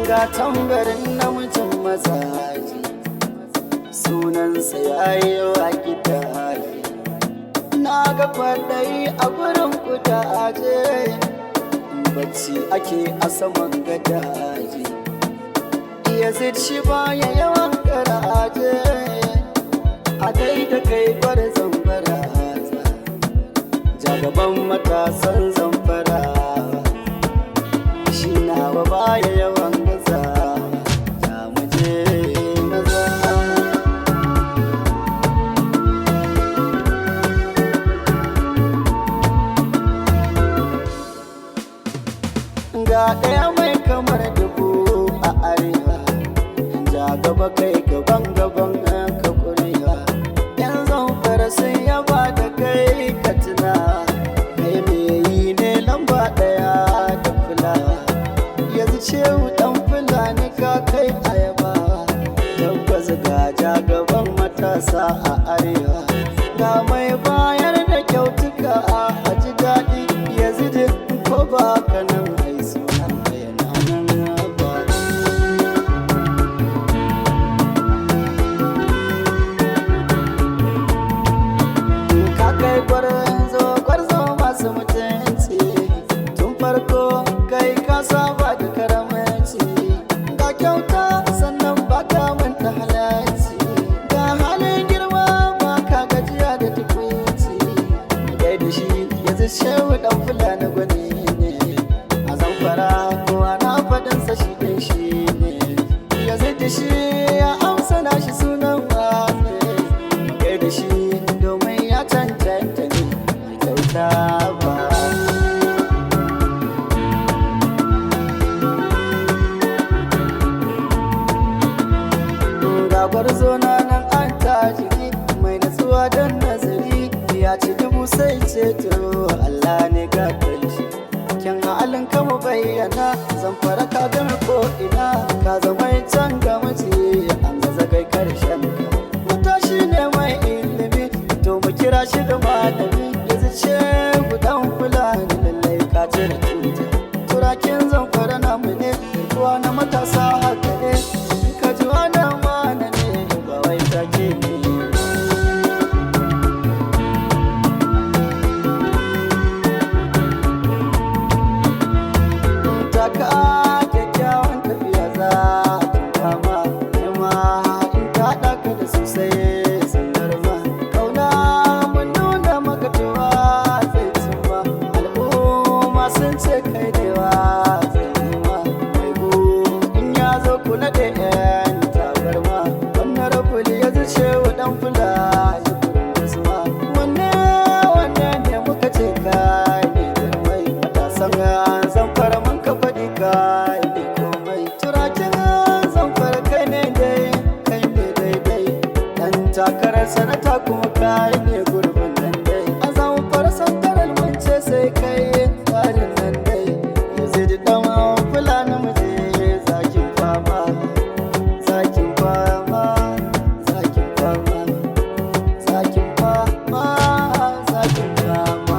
ga tambarin namijin mazaji sunansa ya yi wa gidaje na ga kwaɗayi a gurin kudaje bacci ake a saman gadaje iya shi baya yawan garaje a dai da kai gwarzon baraza jagaban matasan zamfara shi nawa baya yawan gaza ya muje maza ga ɗaya mai kamar dubu a arewa ja gaba kai gaban gaban ka kurewa yan zamfara sun yaba da kai ka tuna kai me yi ne lamba ɗaya da fulawa yanzu cewu ɗan fulani ka kai ayaba tabbas ga ja gaban matasa a arewa ga mai bayar da kyautuka a ji daɗi yanzu da ko ba ka nan ai sunan ka yana nan ba ka kai gwarzo gwarzo masu mutunci tun farko kai ka saba da karamanci ga kyauta sannan ba ka manta halarci ga halin girma ba ka gajiya da tukwici kai da shi yanzu shehu dan fulani gwani ne a zamfara kowa na faɗinsa shi ɗin shi ne yanzu da shi ya amsa na shi sunan wane kai da shi domin ya cancanta ne mai kyauta ba ga gwarzo na nan an tajiri mai natsuwa don nazari ya ci dubu sai ceto Allah ne ga shi kyan halin kama bayyana zan fara ka gama ko ina ka zama can ga mace an gaza kai karshen ka matashi ne mai ilimi to mu kira shi da malami yanzu ce gudan fulani lallai ka ce da tuta turakin zan fara namu ne kuwa na matasa haka ne ka ji wannan mana ne ba wai take ne taka kyakkyawan tafiya za ta kama nema in ta ɗaka da sosai sanar ma kauna mun nuna maka cewa zai cimma al'umma sun ce kai dewa zai zama mai bu in ya zo ku naɗe yan tabarma wannan rafuli ya zuce wa ɗan fula ya kurin gusma wanne wanne ne muka ce kai ne girmai matasan zamfara mun ka faɗi kai ne komai turakin zamfara kai ne dai kai ne daidai dan takarar sanata kuma kai ne gurbin nan dai a zamfara santarar mun ce sai kai tsarin nan dai yanzu da dan fulani mu je zakin fama zakin fama zakin fama zakin fama zakin fama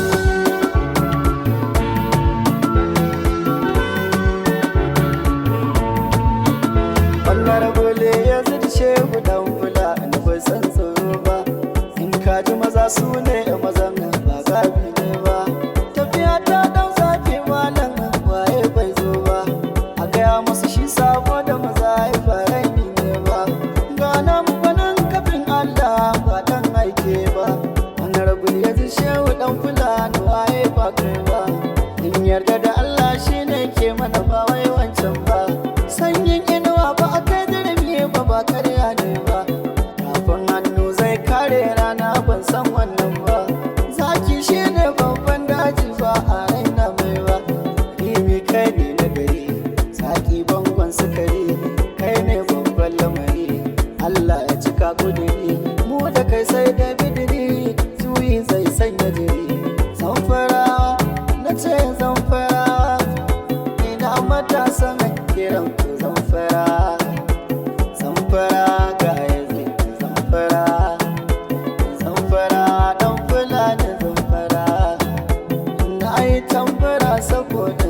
wannan rabole ya zai shehu dan fula na bai san tsoro ba in kaji maza su ne mazan nan ba gabi ne ba tafiya ta dan zafi malam waye bai zo ba a gaya musu shi sabo da maza ya fara ni ne ba ga nan gwanin kafin allah ba dan aike ba wannan rabole ya zai shehu dan fula na waye ba kai ba in yarda da allah shine ke mana ba wai wancan ba sanyin inuwa ba a kai dirimi ba ba karya ne ba kafin hannu zai kare rana ban san wannan ba zaki shi ne babban daji ba a raina mai ba rimi kai ne na gari zaki bangon sukari kai ne babban lamari Allah ya cika kudiri mu da kai sai da bidiri juyi zai sanya jiri zamfarawa na ce zamfarawa ina matasan kiran ku zamfara zamfara ga yanzu zamfara zamfara dan fulani zamfara na yi tambara saboda